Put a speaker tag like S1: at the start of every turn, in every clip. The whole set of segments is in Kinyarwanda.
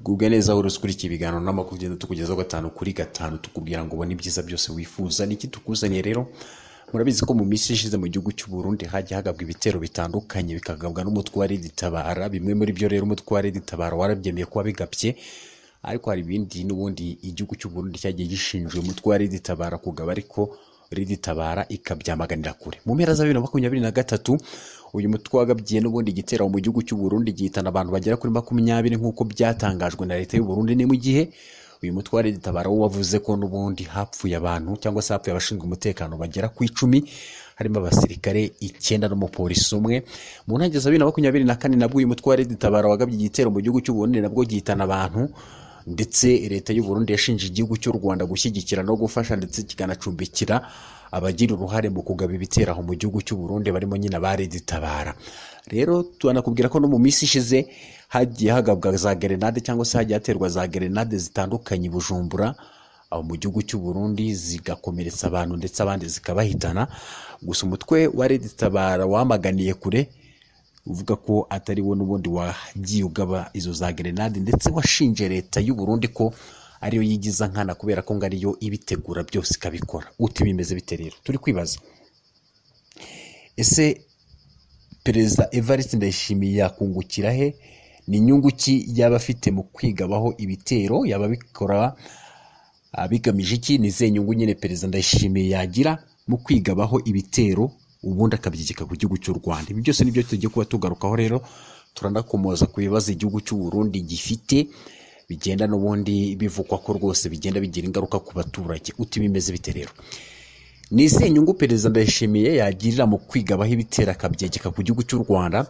S1: gubwa neza aho urusukurikiye ibiganiro n'amakuru ugenda tukugezaho gatanu kuri gatanu tukubwira ngo ubone ibyiza byose wifuza niki tukuzaniye rero murabizi ko mu minsi ishize mu gihugu cy'u Burundi hajya hagabwa ibitero bitandukanye bikagabwa n'umutwe wa Red Tabara bimwe muri byo rero umutwe wa Red Tabara warabyemeye kuba bigabye ariko hari ibindi n'ubundi igihugu cy'u Burundi cyagiye gishinjwe umutwe wa Red Tabara kugaba ariko Red Tabara ikabyamaganira kure mu mpera za bibiri na makumyabiri na gatatu uyu mutwe wagabye n'ubundi igitero mu gihugu cy'u Burundi gihitana abantu bagera kuri makumyabiri nk'uko byatangajwe na leta y'u Burundi ni mu gihe uyu mutware gitabara wo wavuze ko n'ubundi hapfuye abantu cyangwa se hapfuye abashinzwe umutekano bagera ku icumi harimo abasirikare icyenda n'umupolisi umwe mu ntangiriro za bibiri na makumyabiri na kane nabwo uyu mutware gitabara wagabye igitero mu gihugu cy'u Burundi nabwo gihitana abantu ndetse leta y'u Burundi yashinje igihugu cy'u Rwanda gushyigikira no gufasha ndetse kikanacumbikira abagira uruhare mu kugaba ibitero aho mu gihugu cy'u Burundi barimo nyine abariditabara rero turanakubwira ko no mu minsi ishize hagiye hagabwa za gerenade cyangwa se hagiye haterwa za gerenade zitandukanye i bujumbura aho mu gihugu cy'u Burundi zigakomeretsa abantu ndetse abandi zikabahitana gusa umutwe wa reditabara wamaganiye kure uvuga ko atari wo n'ubundi wagiye ugaba izo za gerenade ndetse washinje leta y'u Burundi ko ariyo yigiza nkana kubera ko ngo ariyo ibitegura byose ikabikora uti bimeze bite rero turi kwibaza ese perezida evariste ndayishimiye yakungukira he ni inyungu ki yaba afite mu kwigabaho ibitero yaba abikora abigamije iki ni izihe nyungu nyine perezida ndayishimiye yagira mu kwigabaho ibitero ubundi akabyigika ku gihugu cy'u rwanda ibi byose nibyo tugiye kuba tugarukaho rero turanakomoza ku bibazo igihugu cy'u Burundi gifite bigenda n'ubundi bivugwa ko rwose bigenda bigira ingaruka ku baturage uti bimeze bite rero ni izihe nyungu perezida ndayishimiye yagirira mu kwigabaho ibitera akabyegeka ku gihugu cy'u rwanda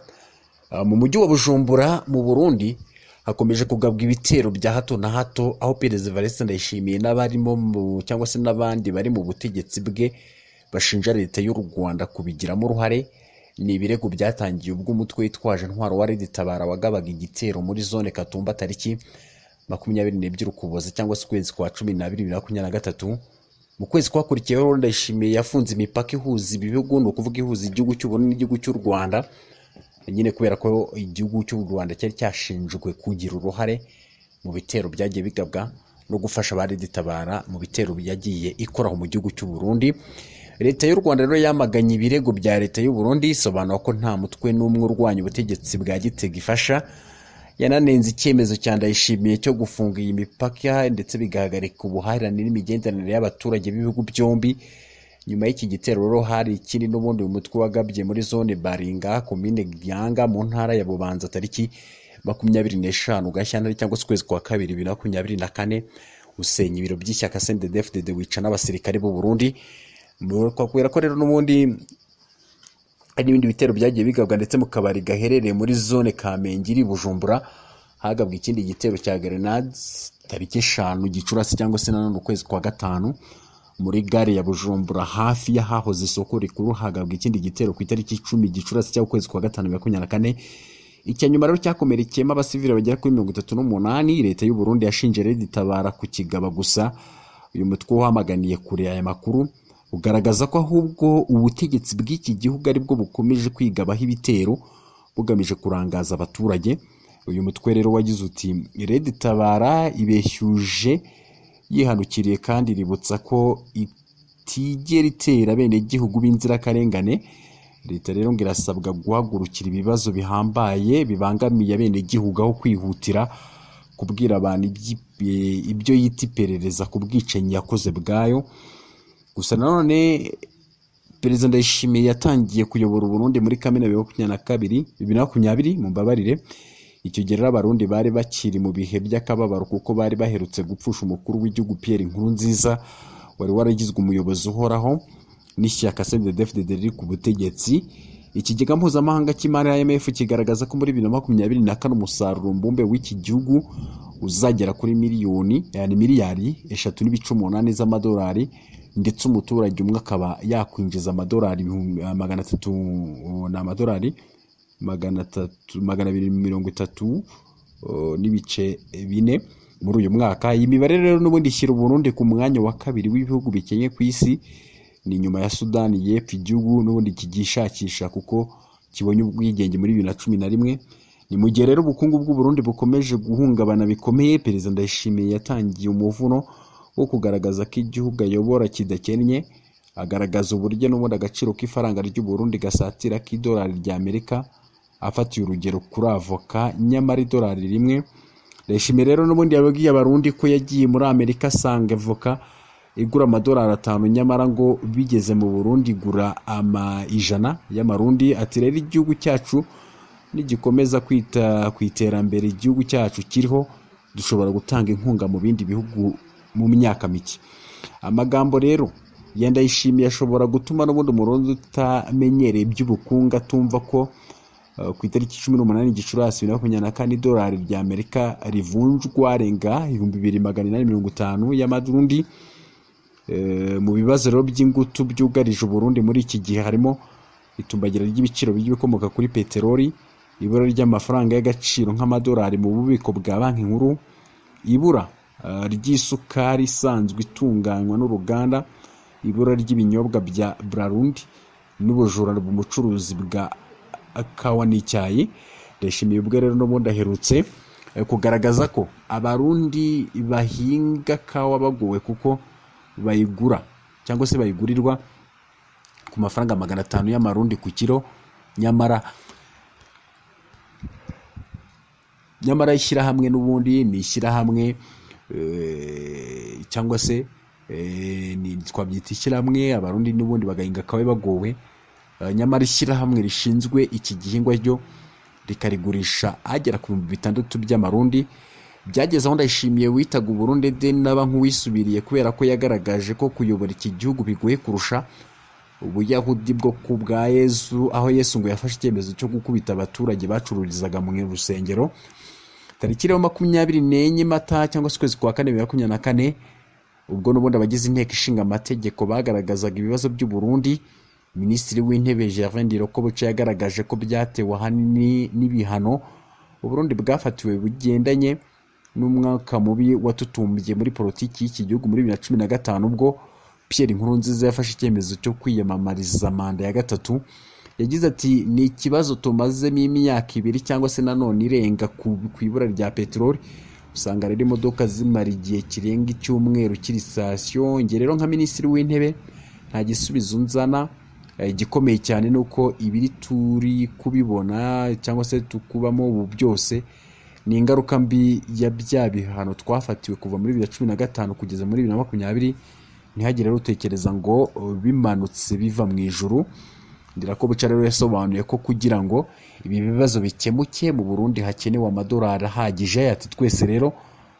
S1: Uh, mu mujyi wa bujumbura mu burundi hakomeje kugabwa ibitero bya hato na hato aho perezida evariste ndayishimiye n'abarimo mu- cyangwa se n'abandi bari mu butegetsi bwe bashinja leta y'u rwanda kubigiramo uruhare ni ibirego byatangiye ubwo umutwe witwaje intwaro wa reditabara wagabaga igitero muri zone katumba tariki makumyabiri n'ebyiri ukuboza cyangwa se ukwezi kwa cumi n'abiri bibiri na makumyabiri na gatatu mu kwezi kwakurikiyeho rero ndayishimiye yafunze imipaka ihuza ibihugu ni ukuvuga ihuza igihugu cy'uburundi n'igihugu cy'u rwanda nyine kubera ko igihugu cy'u rwanda cyari cyashinjwe kugira uruhare mu bitero byagiye bigabwa no gufasha abariditabara mu bitero byagiye ikoraho mu gihugu cy'u burundi leta y'u rwanda rero yamaganye ibirego bya leta y'u burundi isobanura ko nta mutwe n'umwe urwanya ubutegetsi bwa gitega ifasha yananenze icyemezo cya ndayishimiye cyo gufunga iyi mipaka ndetse bigahagarika ubuhahirane n'imigenderanire y'abaturage b'ibihugu byombi nyuma y'iki gitero rero hari ikindi n'ubundi umutwe wagabye muri zone baringa komine byanga mu ntara ya bubanza tariki makumyabiri n'eshanu gashyantare cyangwa se ukwezi kwa kabiri bibiri na makumyabiri na kane usenya ibiro by'ishyaka sendedefudede wica n'abasirikare b'u burundi kubera ko rero n'ubundi hari n'ibindi bitero byagiye bigabwa ndetse mu kabari gaherereye muri zone kamenge iri bujumbura hagabwa ikindi gitero cya grenades tariki eshanu gicurasi cyangwa se nanone ukwezi kwa gatanu muri gare ya bujumbura hafi y'ahahoze isoko rikuru hagabwa ikindi gitero ku itariki icumi gicurasi cy'ukwezi kwa gatanu bibiri na makumyabiri na kane icya nyuma rero cyakomerekeyemo abasivili bagera kuri mirongo itatu n'umunani leta y'u Burundi yashinje reditabara ku kigaba gusa uyu mutwe wamaganiye kure aya makuru ugaragaza ko ahubwo ubutegetsi bw'iki gihugu aribwo bukomeje kwigabaho ibitero bugamije kurangaza abaturage uyu mutwe rero wagize uti reditabara ibeshyuje yihanukiriye kandi iributsa ko itigera itera abenegihugu b'inzirakarengane leta rero ngo irasabwa guhagurukira ibibazo bihambaye bibangamiye abenegihugu aho kwihutira kubwira abantu iby'i- ibyo yita iperereza ku bwicanyi yakoze bwayo gusa nanone perezida ndayishimiye yatangiye kuyobora uburundi muri kamena bibiri na makumyabiri na kabiri bibiri na makumyabiri mumbabarire icyo gihe rero abarundi bari bakiri mu bihe by'akababaro kuko bari baherutse gupfusha umukuru w'igihugu pierre inkuru nziza wari waragizwe umuyobozi uhoraho n'ishyaka cndfdd riri ku butegetsi ikigega mpuzamahanga cy'imari imf kigaragaza ko muri bibiri na makumyabiri na kane umusaruro mbumbe w'iki gihugu uzagera kuri miliyoni yani miliyari eshatu n'ibice umunani z'amadolari ndetse umuturage umwe akaba yakwinjiza amadolari ibihumbi- magana atatu ni amadolari magana atatu magana abiri mirongo itatu uh, n'ibice bine muri uyu mwaka iyi mibare rero n'ubundi ishyira uburundi ku mwanya wa kabiri w'ibihugu bikennye ku isi ni nyuma ya sudani y'epfo igihugu n'ubundi kigishakisha kuko kibonye ubwigenge muri bibiri na cumi na rimwe ni mu gihe rero ubukungu bw'uburundi bukomeje guhungabana bikomeye perezida ndayishimiye yatangiye umuvuno wo kugaragaza ko igihugu ayobora kidakennye agaragaza uburyo n'ubundi agaciro k'ifaranga ry'uburundi gasatira k'idolari rya amerika afatiye urugero kuri avoka nyamara idolari rimwe reshime rero n'ubundi yababwiye abarundi ko yagiye muri amerika asanga avoka igura amadolari atanu nyamara ngo bigeze mu burundi igura ama- ijana y'amarundi ati rero igihugu cyacu nigikomeza kwita ku iterambere igihugu cyacu kiriho dushobora gutanga inkunga mu bindi bihugu mu myaka mike amagambo rero yenda yishimiye ashobora gutuma n'ubundi umurundi utamenyereye iby'ubukungu atumva ko eh, ku itariki cumi n'umunani gicurasi bibiri na makumyabiri na kane idolari rya amerika rivunjwa renga ibihumbi bibiri magana inani mirongo itanu y'amarundi Eh, mu bibazo rero by'ingutu byugarije uburundi muri iki gihe harimo itumbagira ry'ibiciro by'ibikomoka kuri peteroli ibura ry'amafaranga y'agaciro nk'amadolari mu bubiko bwa banki nkuru ibura eh, ry'isukari isanzwe itunganywa n'uruganda ibura ry'ibinyobwa bya burarundi n'ubujura mu bucuruzi bwa kawa n'icyayi ndashimiye ubwe rero n'ubundi aherutse eh, kugaragaza ko abarundi bahinga kawa bagowe kuko bayigura cyangwa se bayigurirwa ku mafaranga magana atanu y'amarundi ku kiro nyamara nyamara ishyirahamwe n'ubundi ni ishyirahamwe eh, cyangwa se eh, ni twabyita ishyirahamwe abarundi n'ubundi bagahinga kawe bagowe Eh, nyamara ishyirahamwe rishinzwe iki gihingwa ryo rikarigurisha agera ku bihumbi bitandatu by'amarundi byageze aho ndayishimiye witaga uburundi de naba nk'uwisubiriye kubera ko yagaragaje ko kuyobora iki gihugu bigoye kurusha ubuyahudi bwo ku bwa yesu aho yesu ngo yafashe icyemezo cyo gukubita abaturage bacururizaga mu rusengero tariki rero makumyabiri n'enye mata cyangwa se ukwezi kwa kane bibiri na makumyabiri na kane ubwo n'ubundi abagize inteko ishinga amategeko bagaragazaga ibibazo by'u Burundi minisitiri w'intebe gervin dirokoboce yagaragaje ko byatewe ahanini n'ibihano uburundi bwafatiwe bugendanye n'umwaka mubi watutumbiye muri politiki y'iki gihugu muri bibiri na cumi na gatanu ubwo pierre nkurunziza yafashe icyemezo cyo kwiyamamariza manda ya gatatu yagize ati ni ikibazo tumazemo imyaka ibiri cyangwa se nanone irenga ku ku ibura rya peteroli usanga rero imodoka zimara igihe kirenga icyumweru kiri sitasiyo njye rero nka minisitiri w'intebe nta gisubizo nzana Eh, igikomeye cyane ni uko ibiri turi kubibona cyangwa se tukubamo ubu byose ni ingaruka mbi ya bya bihano twafatiwe kuva muri bibiri na cumi na gatanu kugeza muri bibiri na makumyabiri ntihagire rero utekereza ngo oh, bimanutse biva mu ijuru ndirakobuca rero yasobanuye ko kugira ngo ibi bibazo bikemuke mu burundi hakenewe amadolari ahagije ati twese rero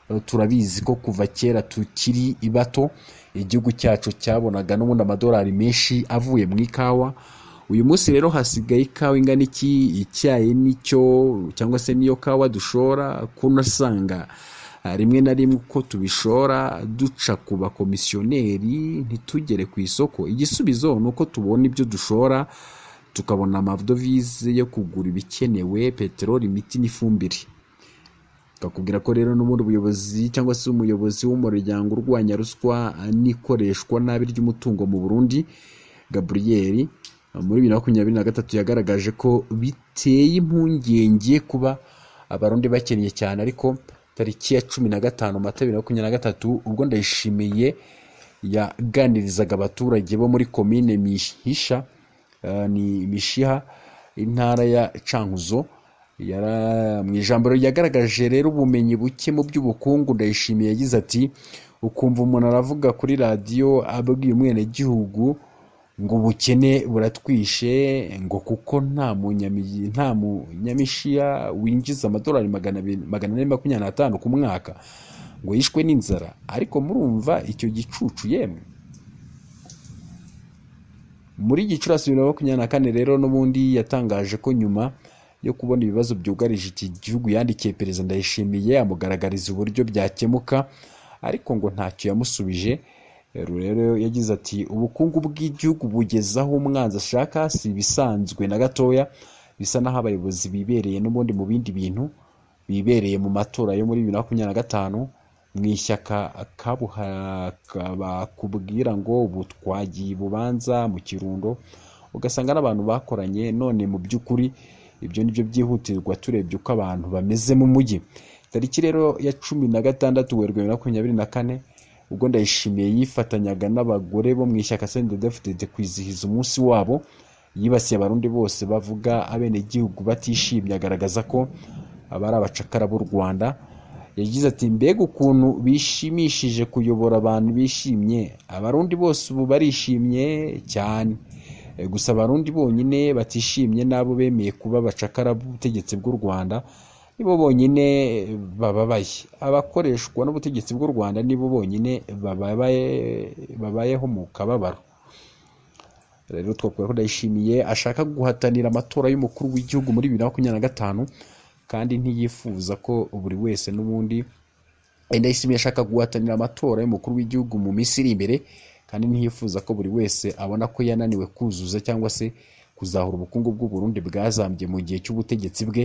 S1: eh, turabizi ko kuva kera tukiri bato igihugu cyacu cyabonaga n'ubundi amadolari menshi avuye mu ikawa uyu munsi rero hasigaye ikawa ingana iki icyayi nicyo cyangwa se niyo kawa dushora kuno asanga ah, rimwe na rimwe uko tubishora duca ku bakomisiyoneri ntitugere ku isoko igisubizo ni uko tubona ibyo dushora tukabona amadovize yo kugura ibikenewe peteroli imiti n'ifumbire bakubwira ko rero n'ubundi ubuyobozi cyangwa se umuyobozi w'umuryango urwanya ruswa n'ikoreshwa nabi ry'umutungo mu burundi gaburiyeri muri bibiri na makumyabiri na gatatu yagaragaje ko biteye impungenge kuba abarundi bakennye cyane ariko tariki ya cumi na gatanu mata bibiri na makumyabiri na gatatu ubwo ndayishimiye yaganirizaga abaturage bo muri komine mihisha eh, ni mishiha intara ya cankuzo Yara- mu ijambo rye yagaragaje rero ubumenyi buke mu by'ubukungu ndayishimiye yagize ati ukumva umuntu aravuga kuri radiyo ababwiye umwenegihugu ngo ubukene buratwishe ngo kuko nta munyami- nta munyamishiya winjiza amadolari magana abiri- magana ane makumyabiri n'atanu ku mwaka ngo yishwe n'inzara ariko murumva icyo gicucu yemwe muri gicurasi bibiri na makumyabiri na kane rero n'ubundi yatangaje ko nyuma yo kubona ibibazo byugarije iki gihugu yandikiye perezida ndayishimiye amugaragariza uburyo byakemuka ariko ngo ntacyo yamusubije rero yagize ati ubukungu bw'igihugu bugeze aho umwanzi ashaka si ibisanzwe na gatoya bisa n'aho abayobozi bibereye n'ubundi mu bindi bintu bibereye mu matora yo muri bibiri na makumyabiri na gatanu mu ishyaka kabuha- ka- bakubwira ngo ubu twagiye i bubanza mu kirundo ugasanga n'abantu bakoranye none mu by'ukuri ibyo ni byo byihutirwa turebye uko abantu bameze mu mujyi tariki rero ya cumi na gatandatu werurwe bibiri na makumyabiri na kane ubwo ndayishimiye yifatanyaga n'abagore bo mu ishyaka sendedefudede kwizihiza umunsi wabo yibasiye abarundi bose bavuga abenegihugu batishimye agaragaza ko abari abacakara b'u rwanda yagize ati mbega ukuntu bishimishije kuyobora abantu bishimye abarundi bose ubu barishimye cyane E, gusa abarundi bonyine batishimye n'abo bemeye kuba abacakara b'ubutegetsi bw'u rwanda nibo bonyine bababaye abakoreshwa n'ubutegetsi bw'u rwanda nibo bonyine bababaye babayeho mu kababaro rero twakora ko ndayishimiye ashaka guhatanira amatora y'umukuru w'igihugu muri bibiri na makumyabiri na gatanu kandi ntiyifuza ko buri wese n'ubundi Eh, ndayishimiye ashaka guhatanira amatora y'umukuru w'igihugu mu minsi iri imbere kandi ntiyifuza ko buri wese abona ko yananiwe kuzuza cyangwa se kuzahura ubukungu bw'u Burundi bwazambye mu gihe cy'ubutegetsi bwe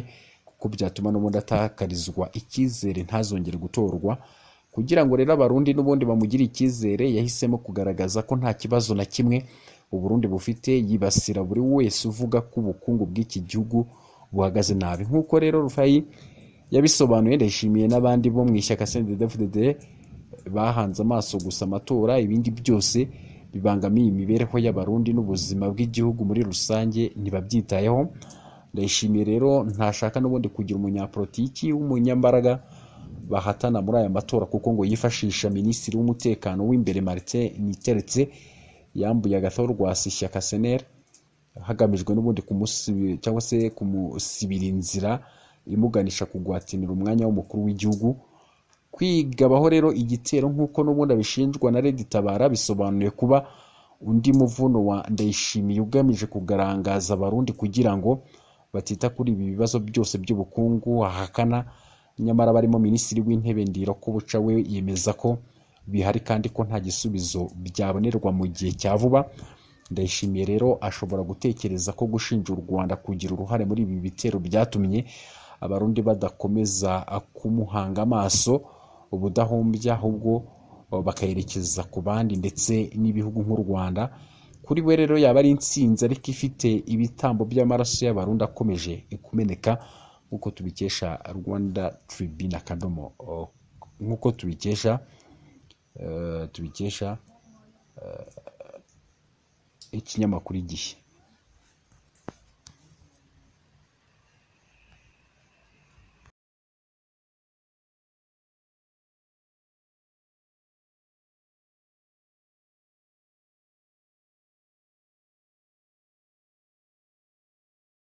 S1: kuko byatuma n'ubundi atakarizwa icyizere ntazongere gutorwa kugira ngo rero abarundi n'ubundi bamugire icyizere yahisemo kugaragaza ko nta kibazo na kimwe uburundi bufite yibasira buri wese uvuga ko ubukungu bw'iki gihugu buhagaze nabi nk'uko rero rufayi yabisobanuye ndayishimiye n'abandi bo mu ishyaka cndfdd bahanze amaso gusa amatora ibindi byose bibangamiye imibereho y'abarundi n'ubuzima bw'igihugu muri rusange ntibabyitayeho ndayishimiye rero ntashaka n'ubundi kugira umunyapolitiki w'umunyambaraga bahatana muri aya matora kuko ngo yifashisha minisitiri w'umutekano w'imbere martin niteretse yambuye agathoro rwasi ishyaka seneri hagamijwe n'ubundi kumusibi cyangwa se kumusibira inzira imuganisha kugwatinira umwanya w'umukuru w'igihugu kwigabaho rero igitero nk'uko n'ubundi abishinjwa na Lady Tabara bisobanuye kuba undi muvuno wa ndayishimiye ugamije kugarangaza abarundi kugira ngo batita kuri ibi bibazo byose by'ubukungu ahakana nyamara barimo minisitiri w'intebe ndiro ko buca we yemeza ko bihari kandi ko nta gisubizo byabonerwa mu gihe cya vuba ndayishimiye rero ashobora gutekereza ko gushinja u rwanda kugira uruhare muri ibi bitero byatumye abarundi badakomeza kumuhanga amaso ubudahumbya ahubwo bakayerekeza ku bandi ndetse n'ibihugu nk'u rwanda kuri we rero yaba ari intsinzi ariko ifite ibitambo by'amaraso y'abarundi akomeje kumeneka nk'uko tubikesha rwanda tribune akadomo oh, nk'uko tubikesha eh, tubikesha ikinyamakuru igihe